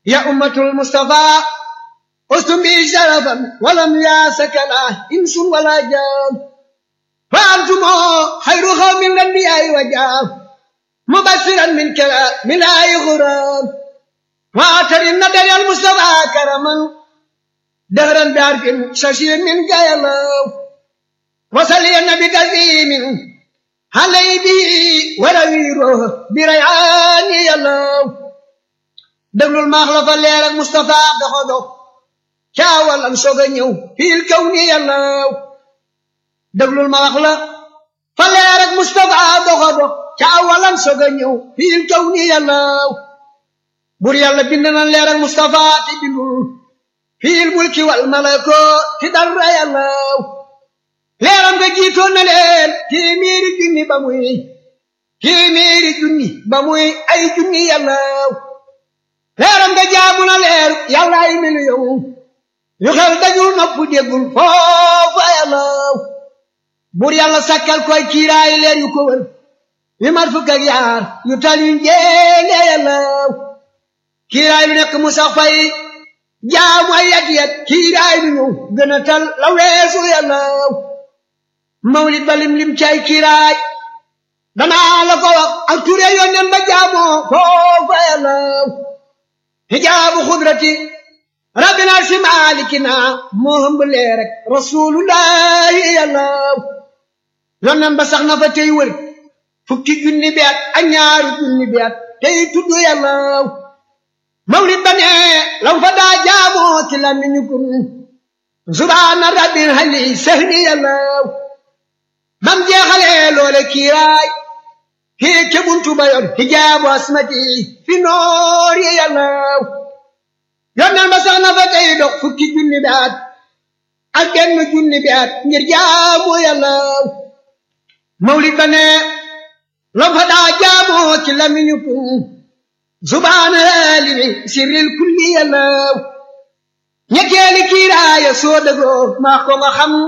يا أمة المصطفى أستم بي شرفا ولم ياسك لا إنس ولا جان فأنتم خير قوم الأنبياء وجاه مبشرا من كلام من آي غرام وآتر الندى المصطفى كرما دهرا بعرف ششير من جايلو وصلي النبي كريم علي به ورويره بريعان يلو دبل المخلف اللي على المصطفى دخدو كاولا سوغنيو في الكون يلو دبل المخلف فاللي على المصطفى دخدو كاولا سوغنيو في الكون يلو بور يالا بندنا لير المصطفى تبندول في الملك والملكوت تدر يلو leeram nga jiitoon na leen téeméeri junni ba muy téeméeri junni ba muy ay junni yàllaaw leeram nga jaamu na leer yàlla ay miliyoŋ yu xel dajul nopp déggul foofa yàllaaw bur yàlla sakkal koy kiiraay leer yu ko wër yu mat fukk ak yaar yu tal yu njéene yàllaaw kiiraay lu nekk mu sax fay jaamu ay yat yat kiiraay lu ñëw gën a tal la weesu yàllaaw mawlid ba lim lim cay kiiraay danaa la ko wax ak ture yónneen ba jaamoo foofa yàllaw hijaabu xudrati rabbina si maalikina moo hëmb lee rek rasulullahi yàllaw yónneen ba sax na fa tey wër fukki junni bi at ak ñaaru junni bi at tey tudd yàllaw mawlid ba ne lam fa daa jaamoo ci lamiñu kun subhaana rabbil hali sehni yàllaw bam jeexalee loole kiiraay kii ca buntu ba yor hijaabu asmati fi noor yi yàllaw yonneen ba sax na fa tey dox fukki junni bi at ak genn junni bi at ngir jaamu yàllaw mawlid ba ne lam fa daa jaamoo ci lamiñu kun subhaana limi sirril kulli yàllaw ñetteeli kiiraaya soo dëgoo maa ko nga xam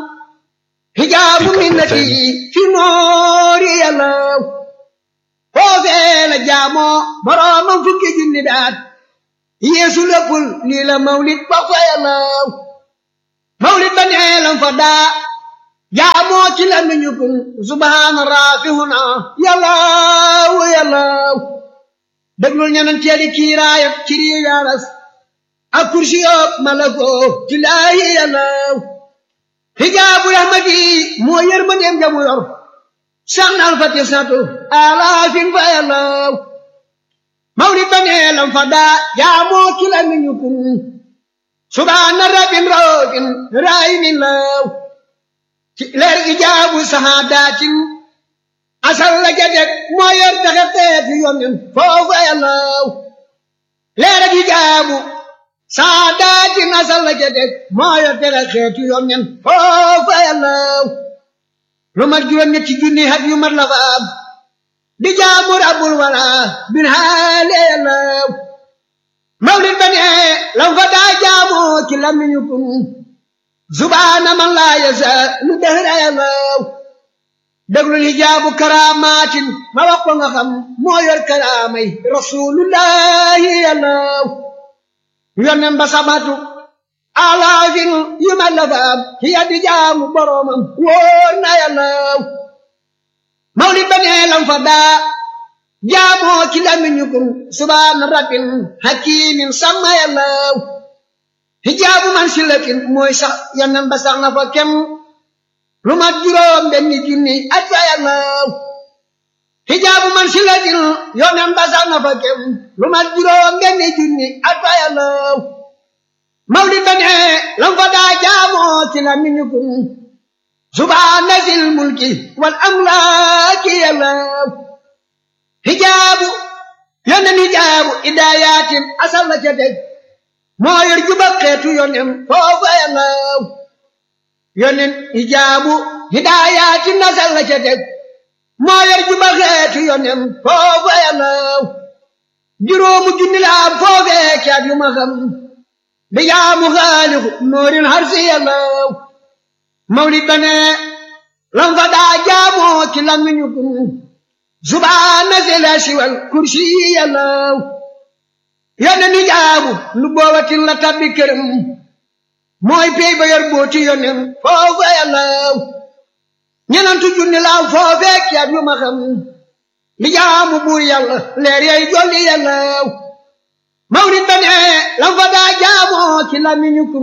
hijaabu minnati fi noori yàllaw foofee la jaamoo boroomam fukki junni daat yeesu léppul lii la mawlid ba fa yàllaw mawlid ba nee lam fa daa jaamoo ci la miñu kun subhaana raafihuna yàllaw yàllaw déglul ñeneen teeli kiiraayam ci rii yaaras ak kursi yoog malako ci laayi yàllaw hijaabu rahmati moo yërmandeem jamu yor sax na alfati satu alaafin fa yàllaw mawlid ba nee lam fa daa jaamoo ci la miñu kun subhaana rabbin raofin raayimin law ci leer ijaabu sahaadatin asal la jadeg moo yor taxe xeeti yonen foofa yàllaw leer ak ijaabu saadaati nasal la ca teg moo yor tere xeetu yoon nen foofa yàllaw lu mat juróom ñetti junni hat yu mat la fa am di jaamu rabbul wala bin haale yàllaw mawlid ba ne lam fa daa jaamoo ci lamiñu kun subhaana man laa yasa lu dehra yàllaw déglul hijaabu karaamaatin ma wax ko nga xam moo yor karaamay rasulullahi yàllaw yonen ba sabatu alaafin yu ma la faam ci yaddi jaamu boromam wóor na yàllaw mawlid ba nee lam fa daa jaamoo ci lamiñu kun subhaana rabbin hakimin sama yàllaw hijaabu man silatin mooy sax yonen ba sax na fa kem lu mat juróom benni junni at fa yàllaw hijaabu man silatin yonen ba sax na fa kem lu mat juróom benni junni at fa yàllaw mawlid ba ne lam fa daa jaamoo ci la miñu kun subhaana sil mulki wal amlaaki yàllaw hijaabu yonen hijaabu idaayatin asal la ca teg moo yor juba xeetu yonen foofa yàllaw yonen hijaabu hidaayatin asal la ca teg moo yor juba xeetu yonen foofa yàllaw juróomu junni la am foofee caat yu ma xam di jaamu xaalixu noorin harsi yàllaw mawlid ba ne lam fa daa jaamoo ci lamiñu kun subhaana si la siwal kursi yàllaw yonen yi jaabu lu boobatin la tabbi këram mooy pey ba yor booti yonen foofu yàllaw ñenantu junni laaw foofeek yaat yu ma xam li jaamu buur yàlla leer yay jolli yàllaw mawlid ba ne lam fa daa jaamoo ci lamiñu kun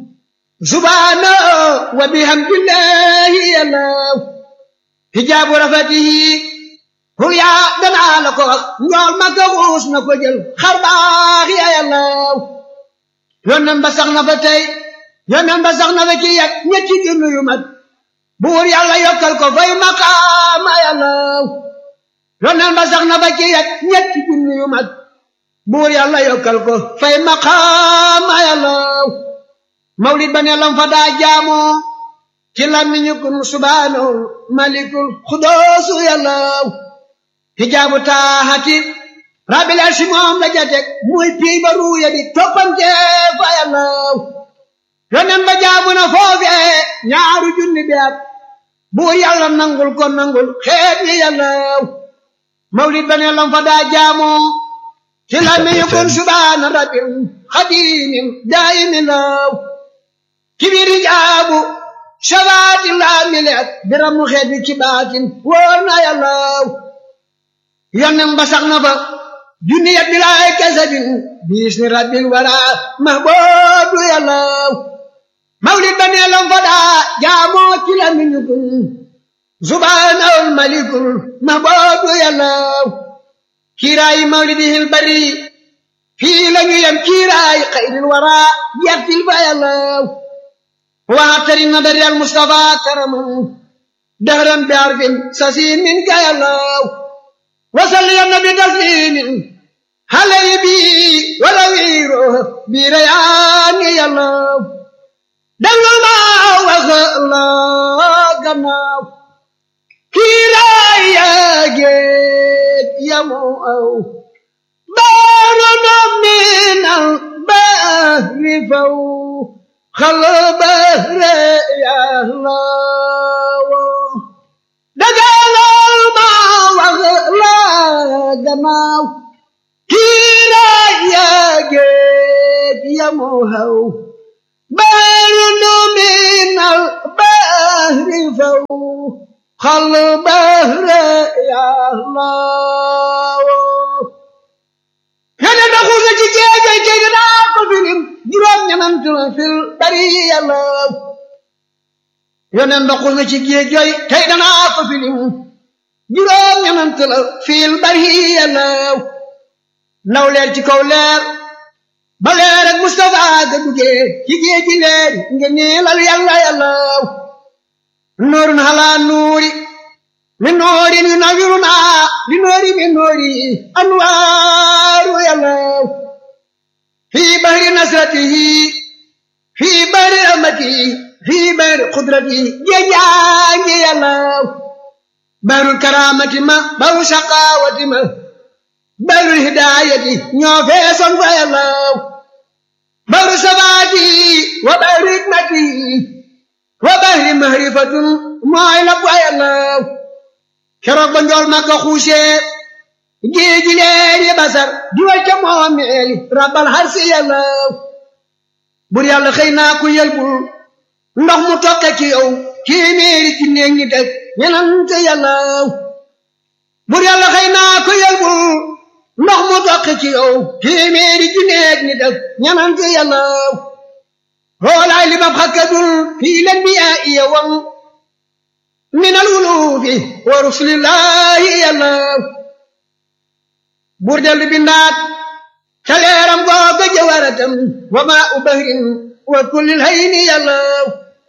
subhaana wa bihamdillahi yàllaw hijaabu rafatihi hul yaa danaa la ko wax njool ma ko xuus na ko jël xar baax ya yàllaw yonen ba sax na fa tey yonen ba sax na fa ci yat ñetti junni yu mat buur yàlla yokkal ko fay maqaama yàllaw yonen ba sax na fa ci yat ñetti junni yu mat buur yàlla yokkal ko fay maqaama yàllaw mawlid ba ne lam fa daa jaamoo ci làmmiñu kun subhaanahu malikul xudoosu yàllaw hijaabu taaxati rabbil arsi moom la jatek muy pii ba ruuya di toppante fa yàllaw yonen ba jaabu na foofee ñaaru junni bi at buur yàlla nangul ko nangul xeet yi yàllaw mawlid ba ne lam fa daa jaamoo ci làmmiñu kun subhaana rabbil xadimin daayimin law kibir hijaabu shabaati laa mileet biramu xeet bi ci baatin wóor na yàllaw yonen ba sax na fa junni yat bilaay kasabin biis ni rabbil wara mahboobu yàllaw mawlid ba nee lam fa daa jaamoo ci la miñu kun subhaanahul malikul mahboobu yàllaw kiiraayi mawlidihil bari fii la ñu yem kiiraayi xayril wara yertil fa yàllaw waatari nadari al mustafa karaman dahran bi arfin sasiin min ka yàllaw wasalli ya nabi taslimin halay bi wala wiiro bi rayaani yàllaw déglu ma wax la gannaaw kiiraay yaa géej yamu aw baaru no minal bahri faw xal bahre yàllaw dagalal ma wax la gannaaw kiiraay yaa géej yamu aw baaru no minal bahri faw xal bahre yàllaw yone doxu nga ci géejay kay dinaa ko filim juróom ñanant la fil bari yàllaw yone doxu nga ci géejay kay dinaa ko filim juróom ñanant la fil bari yàllaw ndaw leer ci kaw leer ba leer ak Mustafa ga duggee ci géeji leer nga niilal yàlla yàllaw nuurun halaa nuuri min noorin yunawwiruna li noori min noori anwaaru yàllaw fii bahri nasratihi fii bahri rahmatihi fii bahri qudratihi géejaangi yàllaw bahrul karaamati ma bahru shaqaawati ma bahrul hidaayati ñoo feesoon fa yàllaw bahru sabaati wa bahru hikmati wa bahri mahrifatun mooy la fa yàllaw keroog ba njool ma ko xuusee géeji leer yi basar diwal ca moomeeli rabbal harsi yàllaw bur yàlla xëy naa ku yelbul ndox mu toqe ci yow téeméeri ci néeg ñi teg ñenante yàllaw bur yàlla xëy naa ku yelbul ndox mu toqe ci yow téeméeri ci néeg ñi teg ñenante yàllaw xoolaay li mab xakkadul fii leen bi yaa iya wang min al wulufi wa rusulillahi yàllaw buur dellu bindaat ca leeram googa jawaratam wa maa u bahrin wa kullil hayni yàllaw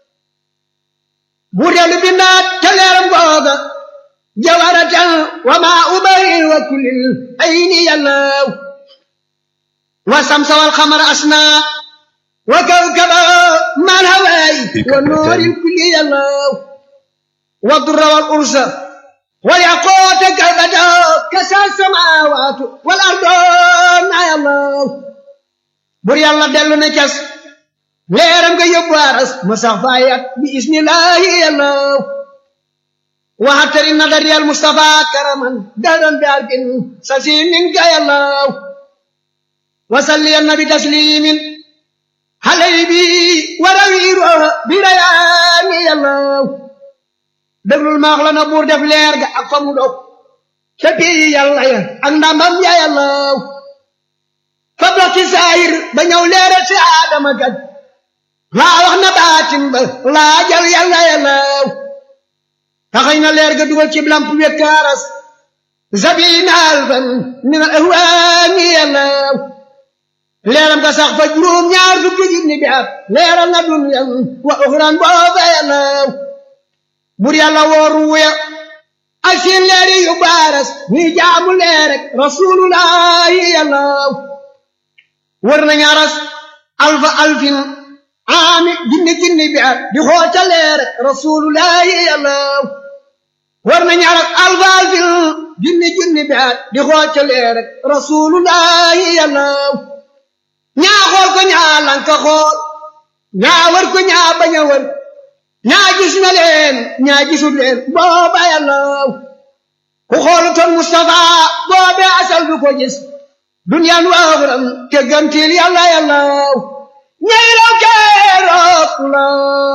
buur dellu bindaat ca leeram googa jawaratam wa maa u bahrin wa kullil hayni yàllaw wa samsa wal xamara asna wa kawkaba mal hawaay wa nooril kulli yàllaw والضر والأرز والياقوت كالبدا كسى السماوات والأرض يا الله بر يلا دلو نكس ليرم كي يبارس مسافايات بإذن الله يا الله وحتر النظر المصطفى كرما دارا بأرك سسين منك يا الله وسلين بتسليم علي بي وروير بريان يالله déglul maax la na buur def leer ga ak fa mu dog ca pii yàlla ya ak ndambam ya yàllaw fa dox ci saayir ba ñëw leeral si aadama kat laa wax na baatin ba laa jal yàlla yàllaw taxañ na leer ga dugal ci lamp wekkaaras zabina alfan min al ahwaani yàllaw leeram ga sax fa juróom ñaar fukki junni bi at leeral na dunyan wa uxran booba yàllaw bur yàlla wooru wuya ak seen leeri yu baaras ñuy jaamu leer rek rasulullahi yàllaw wër nañu aras alfa alfin aami jinni jinni bi at di xoota leer rek rasulullahi yàllaw wër nañu aras alfa alfin jinni jinni bi at di xoota leer rek rasulullahi yàllaw ñaa xool ko ñaa lanka xool ñaa wër ko ñaa bañ a wër ñaa gis na leen ñaa gisul leen booba yàllaw ku xoolutoon Mustafa boobe asal du ko gis duniyaan waaxuram te gantil yàlla yàllaw ñay raw keroog la